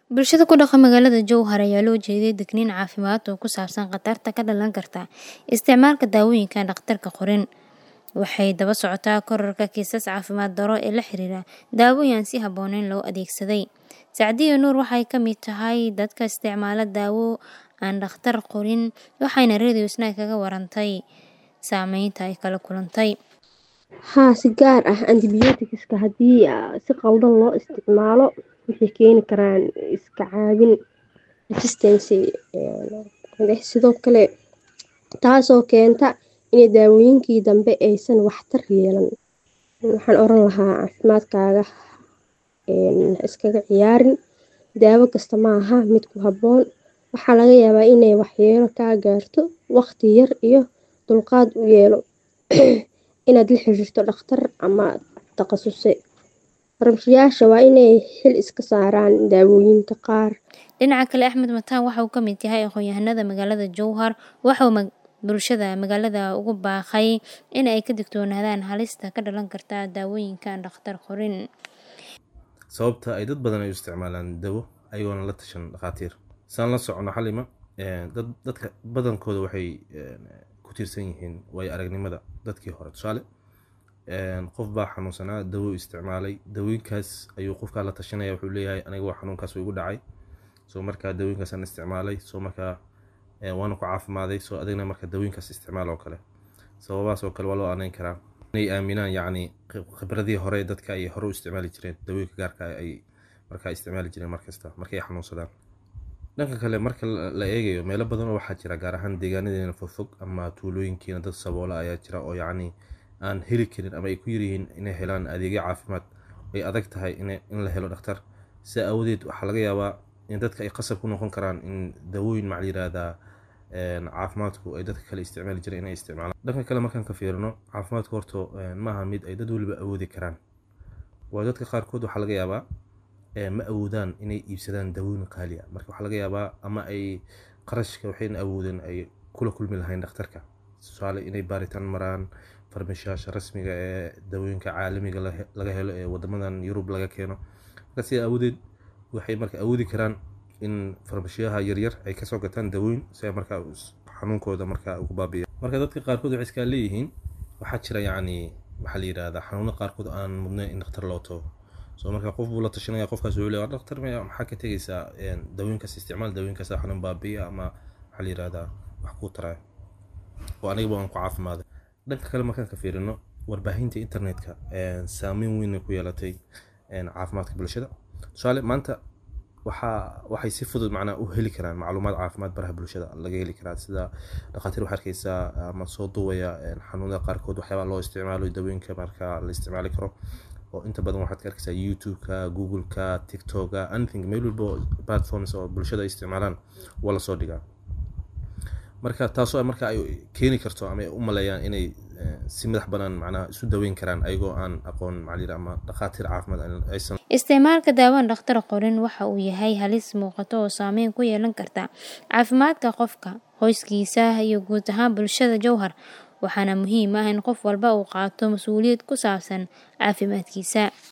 Bulshada ku dhaqan magaalada Jowhar ayaa loo jeeday digniin caafimaad oo ku saabsan khatarta ka dhalan karta isticmaalka daawooyinka aan dhakhtarku qorin. Waxay daba socotaa kororka kiisas caafimaad darro ee la xiriira daawooyin aan si habboonayn loo adeegsaday. Sacdiyo Nuur waxay ka mid tahay dadka isticmaala daawo aan dhakhtar qorin waxayna Radio Snack kaga warantay saameynta ay kala kulantay. Haa si gaar ah antibiyootikska haddii si qaldan loo isticmaalo waxay keeni karaan iska caabin resistance sidoo kale taasoo keenta in daawooyinkii dambe aysan waxtar yeelan. Waxaan oran lahaa caafimaadkaaga iskaga ciyaarin daawo kasta maaha mid ku habboon. Waxaa laga yaabaa inay waxyeelo kaa gaarto waqti yar iyo dulqaad u yeelo inaad la xiriirto dhakhtar ama takhasusay. Farmashiyaasha waa inay xil iska saaraan daawooyinka qaar. Dhinaca kale Axmed Mataan waxa uu ka mid yahay aqoon-yahanada magaalada Jowhar waxa uu bulshada magaalada ugu baaqay in ay ka digtoonaadaan halista ka dhalan karta daawooyinka aan dhakhtar qorin. sababta ay dad badan ay u isticmaalaan dawo ayagoona la tashan dhakhaatiir saan la socono xalima dad dadka badankooda waxay ku tiirsan yihiin waayo aragnimada dadkii hore tusaale qof baa xanuunsanaa dawo isticmaalay dawooyinkaas ayuu qofkaa la tashanaya wuxuu leeyahay aniga waa xanuunkaas igu dhacay soo markaa dawooyinkaasaan isticmaalay soo markaa waana ku caafimaaday soo adigna marka dawooyinkaas isticmaal oo kale sababahaas oo kale waa loo anayn karaa inay aaminaan yacni khibradii hore dadka ay hore u isticmaali jireen dawooyinka gaarka ay markaa isticmaali jireen markasta markay xanuunsadaan dhanka kale marka la eegayo meelo badan oo waxaa jira gaar ahaan deegaanadeena fogfog ama tuulooyinkiina dad saboola ayaa jira oo yacni aan heli karin ama ay ku yaryihiin inay helaan adeegyo caafimaad ay adag tahay in la helo dhakhtar sidaa aawadeed waxaa laga yaabaa in dadka ay qasab ku noqon karaan in dawooyin macal yiraahdaa caafimaadku ay dadka kale isticmaali jireen inay isticmaalaan dhanka kale markaan ka fiirino caafimaadku horto maaha mid ay dad weliba awoodi karaan waayo dadka qaarkood waxaa laga yaabaa ma awoodaan inay iibsadaan dawooyin qaali ah marka waxaa laga yaabaa ama ay qarashka waxayna awoodeen ay kula kulmi lahayn dhakhtarka tusaale inay baaritaan maraan farmashiyaasha rasmiga ee dawooyinka caalamiga laga helo ee wadamadan yurub laga keeno marka sidaa awoodeed waxay marka awoodi karaan in farmashiyaha yaryar ay kasoo gataan dawooyin si ay markaa xanuunkooda markaa ugu baabiya marka dadka qaarkood waxay iskaa leeyihiin waxaa jira yacni waxaa la yidhahdaa xanuuno qaarkood aan mudnayn in dhakhtar loo tago soo marka qof buu la tashanaya qofkaas wuxuu leeyahay dhakhtar maxaa ka tegaysaa dawooyinkaas isticmaal dawooyinkaas xanuun baabiya ama waxaa la yidhahdaa wax kuu taraya oo anigaba aan ku caafimaaday dhanka kale markaan ka fiirino warbaahinta internetka saameyn weyn ku yeelatay caafimaadka bulshada tusaale maanta waxaa waxay si fudud macnaa u heli karaan macluumaad caafimaad baraha bulshada laga heli karaa sida dhakhaatiir waxaa arkeysaa ama soo duwaya xanuunada qaarkood waxyaabaa loo isticmaalo dawooyinka marka la isticmaali karo oo inta badan waxaad ka arkeysaa youtube-ka google-ka tiktok-ka anything meel walbo platforms oo bulshada ay isticmaalaan waa lasoo dhigaa marka taasoo marka ay keeni karto ama ay u maleeyaan inay si madax banaan macnaha isu daweyn karaan ayagoo aan aqoon macalin ama dhakhaatiir caafimaad aysan isticmaalka daawaan dhakhtar qorin waxa uu yahay halis muuqato oo saameyn ku yeelan karta caafimaadka qofka qoyskiisa iyo guud ahaan bulshada jowhar waxaana muhiim ah in qof walba uu qaato mas-uuliyad ku saabsan caafimaadkiisa